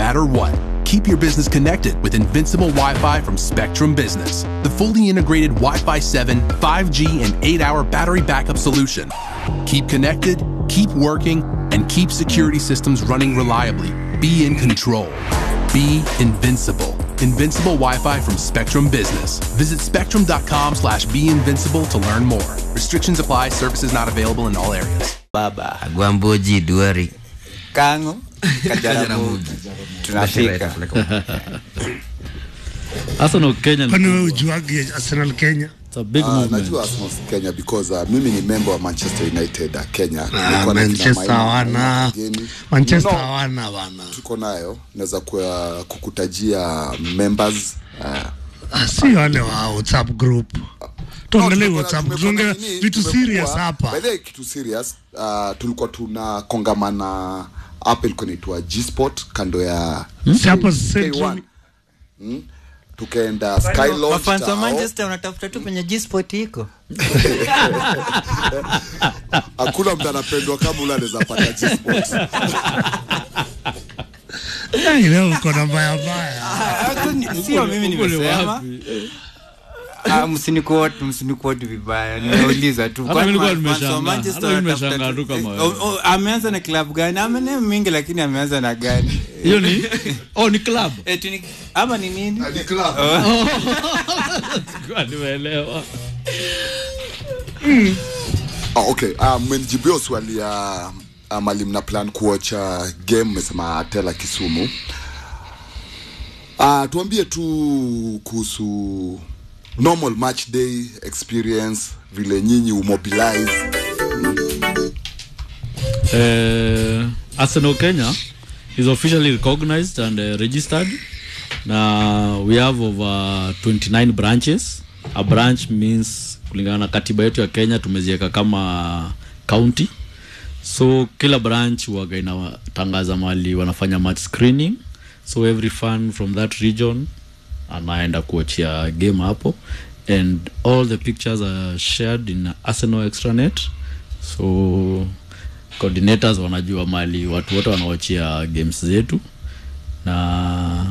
matter what. Keep your business connected with Invincible Wi Fi from Spectrum Business, the fully integrated Wi Fi 7, 5G, and 8 hour battery backup solution. Keep connected, keep working, and keep security systems running reliably. Be in control. Be invincible. Invincible Wi-Fi from Spectrum Business. Visit spectrum.com slash be invincible to learn more. Restrictions apply. Services not available in all areas. baba Gwamboji Duari. kango kajaramogi tunafika Arsenal Kenya ni kwani wewe kubwa. ujuagi Arsenal Kenya It's a big Ah, movement. najua Arsenal Kenya because uh, mimi ni member wa Manchester United uh, Kenya. Ah, Nilikuwa na kina Manchester Maina, hawana wageni. Manchester No, hawana bana tuko nayo naweza kuwa- kukutajia members uh, Ah, si wale wa WhatsApp group tuangalie No, WhatsApp tumekuwa- tuongee tumekuwa nini, vitu tumekuwa- serious hapa by the way, kitu serious uh, tulikuwa tuna kongamana hapa ilikuwa inaitwa G-Sport kando ya si hapo K1 Central mm? tukaenda Sky Lodge wafans wa Tao. manchester unatafuta tu penye gsport iko hakuna mtu anapendwa kama ule anaweza pata G-Sport Eh, leo uko na mbaya mbaya sio mimi Huko ni nimesema wapi? Ah, msinikuote msinikuote vibaya nimeuliza tu Hata Kwani mimi nilikuwa fans wa nimeshangaa. Manchester Hata mimi wanatafuta nimeshangaa tu- tu kama eh, wewe. oh, oh, ameanza na klabu gani ameneo mingi lakini ameanza na gani Hiyo ni oh, ni club. Eti ni- ama ni nini Ni club. Kwa nimeelewa. Ah, okay uh, mmenijibia swali ya uh, mali mna plan kuocha game mmesema atela kisumu uh, tuambie tu kuhusu normal match day experience vile nyinyi umobilize Uh, Arsenal Kenya is officially recognized and uh, registered. Na we have over 29 branches. A branch means kulingana na katiba yetu ya Kenya tumeziweka kama county. So kila branch waga inatangaza mali wanafanya match screening. So every fan from that region anaenda kuachia game hapo and all the pictures are shared in Arsenal extranet so coordinators wanajua mali watu wote wanawachia games zetu na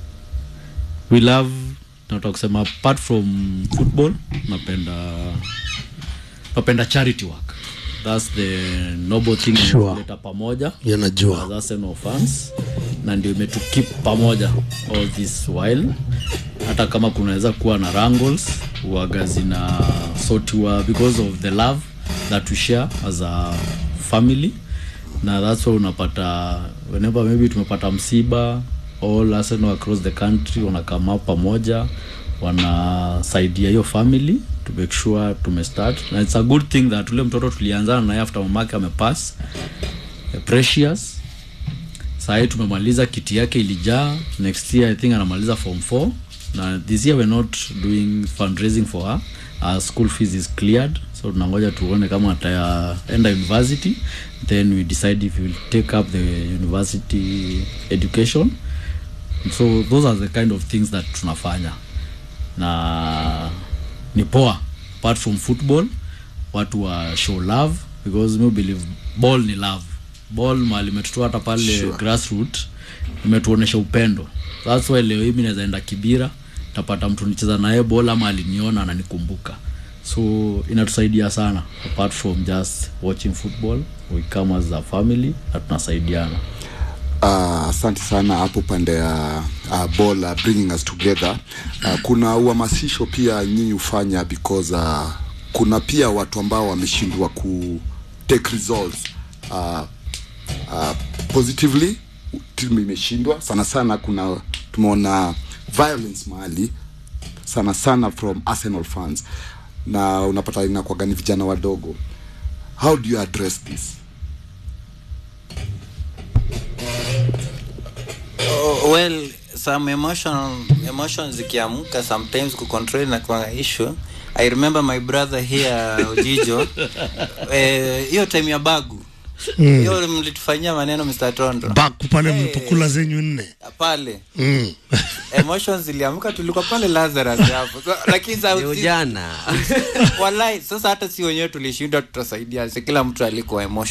we love nataka kusema apart from football napenda napenda charity work that's the noble thing Sure. inatuleta pamoja yanajua as Arsenal fans na ndio imetukip pamoja all this while hata kama kunaweza kuwa na wrangles huwaga zina sotiwa because of the love that we share as a family na that's why unapata whenever maybe tumepata msiba all Arsenal across the country wanakama pamoja wanasaidia hiyo family to make sure tumestart na it's a good thing that ule mtoto tulianzana naye after mamake amepass eh, precious sahii tumemaliza kiti yake ilijaa next year i think anamaliza form 4 na this year we're not doing fundraising for her our school fees is cleared so tunangoja tuone kama ataenda university then we decide if we will take up the university education so those are the kind of things that tunafanya na ni poa apart from football watu wa show love because me believe ball ni love ball mali imetutoa hata pale Sure. sure. grassroot imetuonesha upendo that's why leo hii mi naweza enda kibira tapata mtu nicheza naye ball ama aliniona ananikumbuka so inatusaidia sana apart from just watching football we come as a family na tunasaidiana Uh, asante sana hapo pande ya uh, ball uh, bringing us together uh, kuna uhamasisho pia nyinyi hufanya because uh, kuna pia watu ambao wameshindwa ku take results uh, uh, positively timu imeshindwa sana sana kuna tumeona violence mahali sana sana from arsenal fans na unapata inakwaga ni vijana wadogo how do you address this Oh, well some emotion emotions zikiamka sometimes kucontrol na kwa issue i remember my brother here ujijo eh, hiyo time ya bagu hiyo mlitufanyia maneno mr tondo baku pale Eh. mlipokula zenyu nne pale mm. emotions ziliamka tulikuwa pale lazarus hapo so, lakini sa- Ni ujana. walai sasa hata si wenyewe tulishindwa tutasaidia si kila mtu alikuwa emotion